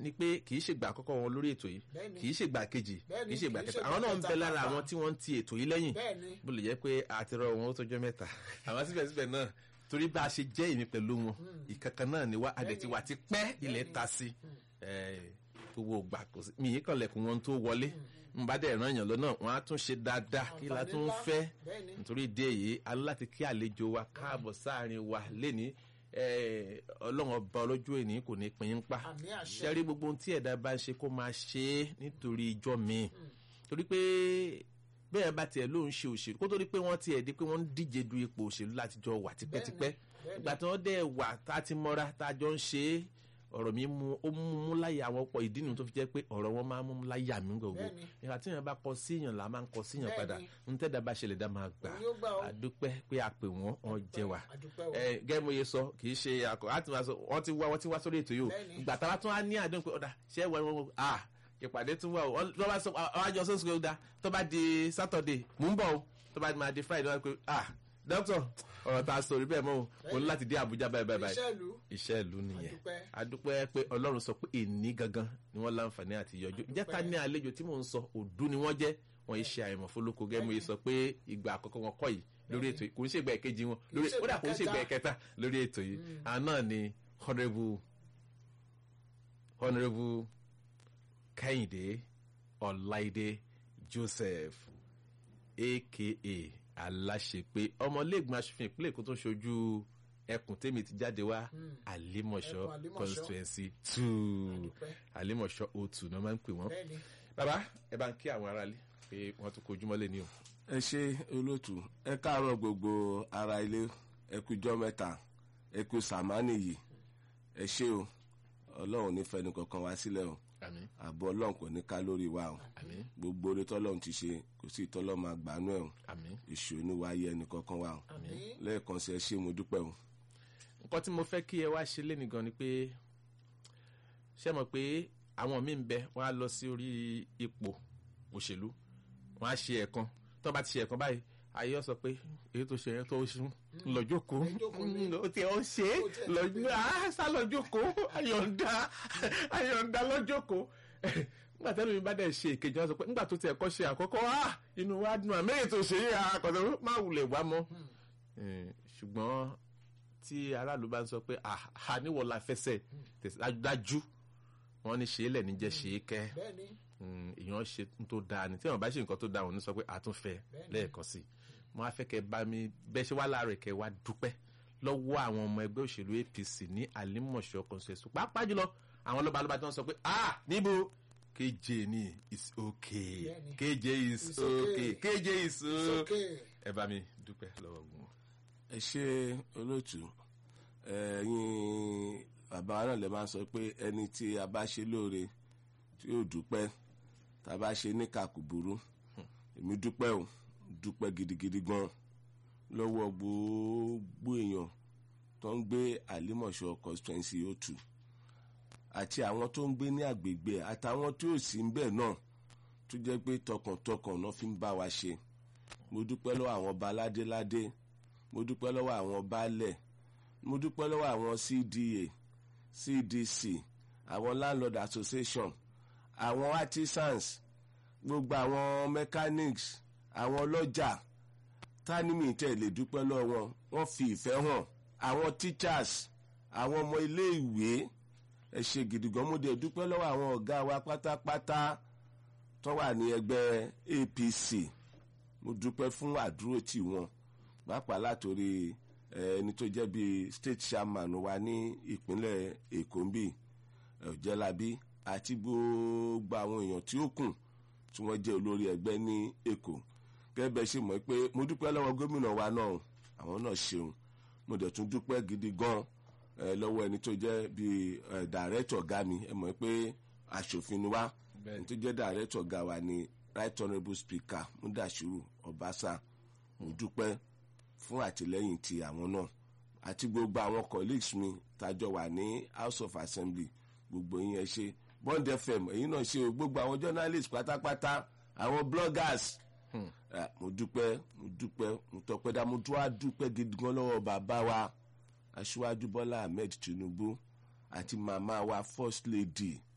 ni pé kì í ṣègbà àkọ́kọ́ wọn lórí ètò yìí Bẹ́ẹ̀ni. kì í ṣègbà kejì Bẹ́ẹ̀ni, kì í ṣègbà kì í kẹta ṣègbà àwọn náà ń kẹta bẹ lára pàápàá. àwọn tí wọ́n ń ti ètò yìí lẹ́yìn bẹ́ẹ̀ni bó lè jẹ́ pé àti rọ wọn ó tọjọ́ mẹ́ta àwọn síbẹ̀síbẹ̀ náà torí bá a ṣe jẹ́ èmi pẹ̀lú wọn ìkankan náà ni wá adẹ̀tí wa ti pẹ́ ilẹ̀ ta sí gbogbo ògbà kò sí mi yìí kàn lẹ̀kùn wọn tó wọlé n bá dẹ̀ ràn yàn lọ́nà wọn á tún ṣe dáadáa kí la Àǹfààní tún ńlá. fẹ́ Bẹ́ẹ̀ni. nítorí ìdí èyí aláti kí àlejò wa káàbọ̀ sáàrin wa lẹ́ni ọlọ́run ọba ọlọ́jọ́ èní kò ní pín in pa Àmì àṣẹ. ṣẹ́rí gbogbo ohun tí ẹ̀dá bá ń ṣe kó máa ṣe é nítorí ijọ́ mi torí pé bẹ́ẹ̀ bá tiẹ̀ ló ń ṣe òṣèlú kó tó di pé wọ́n tiẹ̀ di pé wọ́n ń díje du ipò òṣèlú láti jọ wà tipẹ́tipẹ́ bẹ́ẹ̀ni. ìgbà tí wọ́n dẹ̀ wà tá a ti mọ́ra tá a jọ ń ṣe é ọ̀rọ̀ mi mú ó mú mú láyà àwọn ọ̀pọ̀ ìdí nìyẹn tó fi jẹ́ pé ọ̀rọ̀ wọn máa ń mú láyà mí gbogbo Bẹ́ẹ̀ni. ìgbà tí èèyàn bá kọ síyàn là máa ń kọ síyàn Bẹ́ẹ̀ni. padà ń tẹ́dá bá ṣẹlẹ̀ dá máa gbà Òun yóò gbà ó. àdúpẹ́ pé a pè wọ́n wọ́n jẹ wá àdúpẹ́ o. ẹ gẹ́gẹ́ mo ye sọ kì í ṣe àkọ́ láti máa sọ wọ́n ti wá wọ́n ti wá sórí ètò yìí o Bẹ́ẹ̀ni. ìgbà táwa tún á ní àdéhùn pé ọ̀dà ṣé ẹ wọ ẹ wọ à ìpàdé tún wà o Wọ́n- tó bá sọ àwọn àjọ sọ́sùn pé ó da tó bá di sátọ̀dé mò ń bọ̀ o tó bá máa di friday wọ́n á pé à dókítà ọ̀rọ̀ tá a sọ rí bẹ́ẹ̀ mọ́ o mo ní láti dé àbújá báyìí báyìí báyìí iṣẹ́ ìlú iṣẹ́ ìlú nìyẹn Adúpẹ́. adúpẹ́ pé ọlọ́run sọ pé èní gangan ni wọ́n láǹfààní àti yọjú jẹ́ ká ní àlejò tí mò ń sọ òdú ni wọ́n jẹ́ wọ́n yìí ṣe àìmọ̀ fólókò gẹ́gẹ́ mo yìí sọ pé ìgbà àkọ́kọ́ wọn kọ́ yìí lórí ètò yìí kò ń ṣe ìgbà ìkejì wọn lórí ṣe kódà ìgbà kò ń ṣe ìgbà kẹta. ìkẹta lórí ètò yìí àwọn náà ni honourable honourable kẹ́hìndé ọláìdé joseph aka aláṣepé ọmọlẹ́gbọ̀n aṣòfin ìpínlẹ̀ èkó tó ń ṣojú ẹkùn tèmi ti jáde wá àlímọ̀ṣọ́ Ẹkùn Àlímọ̀ṣọ́. constituency two Adúpẹ́. àlímọ̀ṣọ́ o two náà máa ń pè wọ́n. bẹ́ẹ̀ni bàbá ẹ bá ń kí àwọn aráalé pé wọ́n tún kojú mọ́lẹ̀ ní o. ẹ ṣe olóòtú ẹ káàárọ̀ gbogbo ara ilé ẹ kú ijọ́ mẹ́ta ẹ kú sàmánì yìí ẹ ṣe o ọlọ́run ní fẹ́ni kankan wá sílẹ̀ o àmín àbọ̀ ọlọ́run kò ní ká lórí wa o àmín gbogbo oore tọ́lọ́run ti ṣe kò sí ìtọ́lọ́ máa gbàánú ẹ̀ o àmín èṣù oníwáyé ẹnì kankan wa o àmín lẹ́ẹ̀kan sí ẹ ṣe mo dúpẹ́ o. nǹkan tí mo fẹ́ kí ẹ wá ṣe léni gan ni pé ṣé mọ̀ pé àwọn míì ń bẹ wọ́n á lọ sí orí ipò òṣèlú wọ́n á ṣe ẹ̀kan tó bá ti ṣe ẹ̀kan báyìí ayé sọ pé èyí tó ṣe yẹn tó ṣe lọ́jọ́kó Lọ́jọ́kó ni. ó ti ọ̀ ṣe é Ó tiẹ̀ lọ́jọ́ á sá lọ́jọ́kó ayọ̀ǹda ayọ̀ǹda lọ́jọ́kó nígbà tẹ́lẹ̀ mi bá dẹ̀ ṣe ìkejì wọn sọ pé nígbà tó tiẹ̀ kọ́ ṣe àkọ́kọ́ ah inú wa dùn àmì èyí tó ṣe yé àkọ́tọ̀ má wulẹ̀ wá mọ́ Eh, ṣùgbọ́n tí aráàlú bá ń sọ pé àhà níwọ̀ la fẹsẹ̀ dájú wọ́n ní ṣe é lẹ̀ níjẹ́ ṣe é kẹ́ bẹ́ẹ̀ni Mm, èèyàn ṣe n tó dáa ni tí wọn bá ṣe nǹkan tó dáa wọn ní sọ pé àtúnfẹ́ lẹ́ẹ̀kan sí i mo á fẹ́ kẹ́ bá mi bẹ́ẹ̀ ṣe wá láàárọ̀ kẹ́ wá dúpẹ́ lọ́wọ́ àwọn ọmọ ẹgbẹ́ òṣèlú APC ní àlímọ̀ṣọ́ consensus pàápàá jùlọ àwọn lọ́balọ́ba tí wọ́n sọ pé ah níbo KJ ni is okay Bẹ́ẹ̀ni. KJ is It's okay. okay KJ is it's okay okay ẹ bá mi dúpẹ́ lọ́wọ́ wọn. ẹ ṣe olóòtú ẹ̀yin bàbá wa náà lè máa sọ pé ẹni tí a bá ṣe lóore tí yóò dúpẹ́ tá a bá ṣe níkà kò burú èmi dúpẹ́ o dúpẹ́ gidigidi gan lọ́wọ́ gbogbo èèyàn tó ń gbé àlímọ̀ṣọ́ constituency o two àti àwọn tó ń gbé ní àgbègbè àtàwọn tí ò sí ń bẹ̀ náà tó jẹ́ pé tọkàntọkàn náà fi ń bá wa ṣe mo dúpẹ́ lọ́wọ́ àwọn ọba ládéládé mo dúpẹ́ lọ́wọ́ àwọn baálẹ̀ mo dúpẹ́ lọ́wọ́ àwọn cda cdc àwọn landlord association àwọn artisans gbogbo àwọn mechanics àwọn ọlọ́jà tánimì tẹ̀ lè dúpẹ́ lọ́wọ́ wọn wọ́n fi ìfẹ́ hàn àwọn teachers àwọn ọmọ ilé ìwé ẹ ṣe gidi gan mo dẹ̀ dúpẹ́ lọ́wọ́ àwọn ọ̀gá wa pátápátá tó wà ní ẹgbẹ́ apc mo dúpẹ́ fún àdúró tì wọ́n pàápàá látòrí eh, ẹni tó jẹ́ bíi state chairman wa ní ìpínlẹ̀ èkó ń bì ọ̀jẹ̀lábí àti gbogbo àwọn èèyàn tí ó kù tí wọ́n jẹ́ olórí ẹgbẹ́ ní èkó gẹ́gẹ́ bẹ́ẹ̀ ṣe mọ̀ pé mo dúpẹ́ lọ́wọ́ gómìnà wa náà o, àwọn náà ṣeun mo dẹ̀ tún dúpẹ́ gidi gan eh, lọ́wọ́ ẹni tó jẹ́ bíi eh, dàrẹ́tọ̀ ọ̀gá mi ẹ mọ̀ pé aṣòfin ni wá ẹni tó jẹ́ dàrẹ́tọ̀ ọ̀gá wa ni right honourable speaker mudashiru ọbaṣà mo dúpẹ́ fún àtìlẹ́yìn ti àwọn náà àti gbogbo àwọn colleagues mi tájọ wà ní house of assembly gbogbo yín ẹ ṣe bond fm èyí náà ṣe o gbogbo àwọn journalists pátápátá àwọn bloggers Ah, mo dúpẹ́ mo dúpẹ́ mo tọpẹ́ dá mo tún wá dúpẹ́ gidi gan lọ́wọ́ bàbá wa aṣíwájú bọ́lá ahmed tinubu àti màmá wa first lady